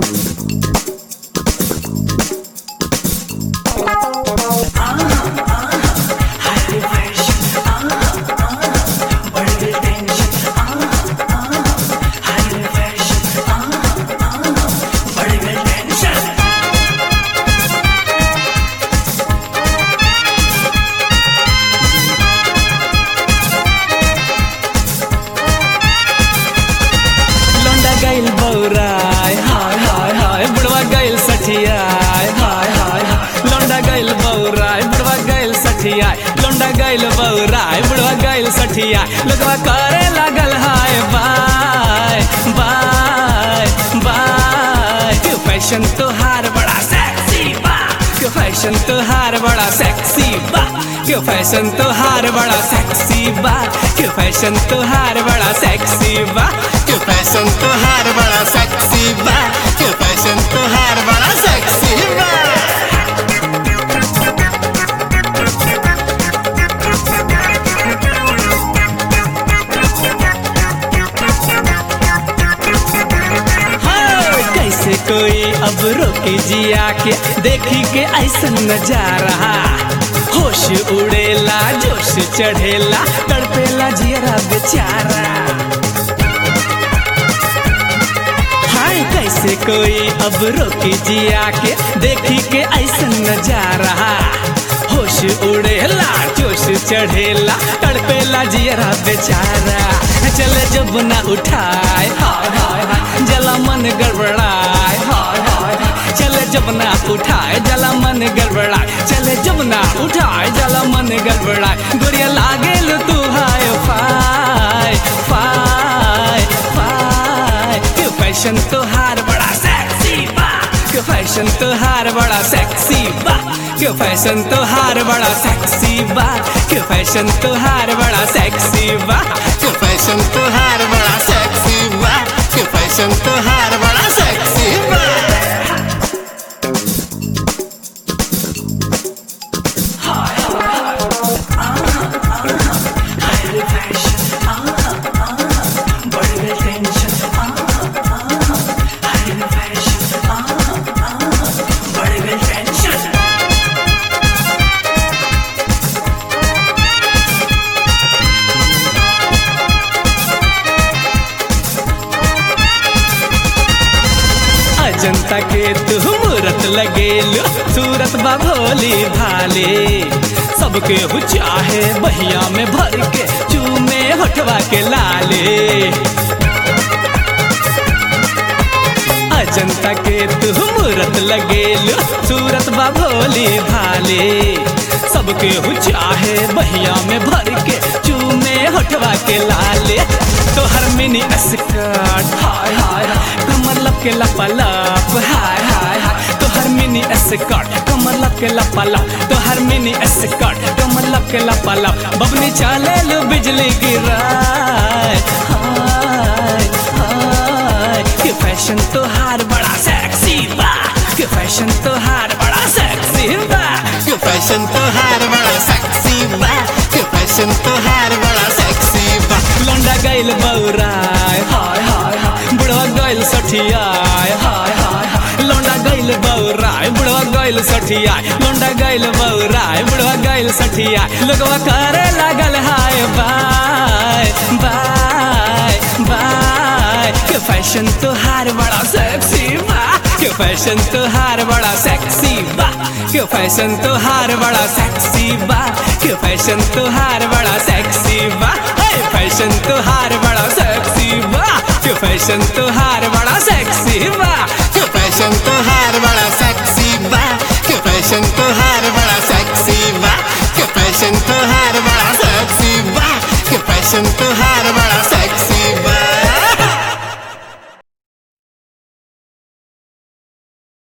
लौंडा गइल बौराय हाय हाय हाय बुढ़वा गइल सठियाय हाय हाय हाय लौंडा गइल बौराय बुढ़वा गइल सठियाय लौंडा गइल बौराय बुढ़वा गइल सठियाय लोगवा करे लागल हाय बाय बाय बाय क्यों फैशन तोहार बड़ा सेक्सी बा क्यों फैशन तोहार बड़ा सेक्सी बा क्यों फैशन तोहार बड़ा सेक्सी बा क्यों फैशन तोहार बड़ा सेक्सी बा क्यों फैशन तोहार बड़ा सेक्सी बा क्यों फैशन तोहार बड़ा सेक्सी बा हाँ, कैसे कोई अब रोके जिया के देखी के ऐसा नजारा होश उड़ेला जोश चढ़ेला तड़पेला जियरा बेचारा हाय कैसे कोई अब रोके जिया के देखी के ऐसा नजारा होश उड़ेला जोश चढ़ेला तड़पेला जियरा बेचारा चले जब ना उठाए हाय हाय हाय जला मन गड़बड़ाए हाय हाय हाय चले जब ना उठाए जला मन गड़बड़ाए चले जब ना उठाए जला मन गड़बड़ाए गुड़िया लागेल तू हाय फाय फाय फाय क्यों फैशन तोहार बड़ा सेक्सी बा क्यों फैशन तोहार बड़ा सेक्सी बा क्यों फैशन तोहार बड़ा सेक्सी बा क्यों फैशन तोहार बड़ा सेक्सी बा क्यों फैशन तोहार बड़ा सेक्सी बा क्यों फैशन तोहार बड़ा सेक्सी बा अजंता के तू मूरत लगेलू सूरत बा भोली भाले सबके हु चाहे बहिया में भर के चूमे होठवा के लाले अजंता के तू मूरत लगेलू सूरत बा भोली भाले सबके हु चाहे बहिया में भर के चूमे होठवा के लाले तोहर मिनी स्कर्ट हाय हाय हाय कमर लब के लपलप हाय हाय हाय तोहर मिनी स्कर्ट कमर लब के लपलप तोहर मिनी स्कर्ट कमर लब के लपलप बबनी चाले लो बिजली गिराए हाय हाय के फैशन तोहार बड़ा सेक्सी बा के फैशन तोहार बड़ा सेक्सी बा के फैशन तोहार बड़ा सेक्सी बा के फैशन तोहार बड़ा सेक्सी बा लौंडा गइल बौराय हाय हाय हाय बुढ़वा गइल सठियाय हाय हाय हाय लौंडा गइल बौराय बुढ़वा गइल सठियाय लौंडा गइल बौराय बुढ़वा गइल सठियाय लोगवा करे लागल हाय बाय बाय बाय के फैशन तोहार बड़ा सेक्सी बा के फैशन तोहार बड़ा सेक्सी बा के फैशन तोहार बड़ा सेक्सी बा के फैशन तोहार बड़ा सेक्सी बा हे फैशन तोहार बड़ा सेक्सी बा के फैशन तोहार बड़ा सेक्सी बा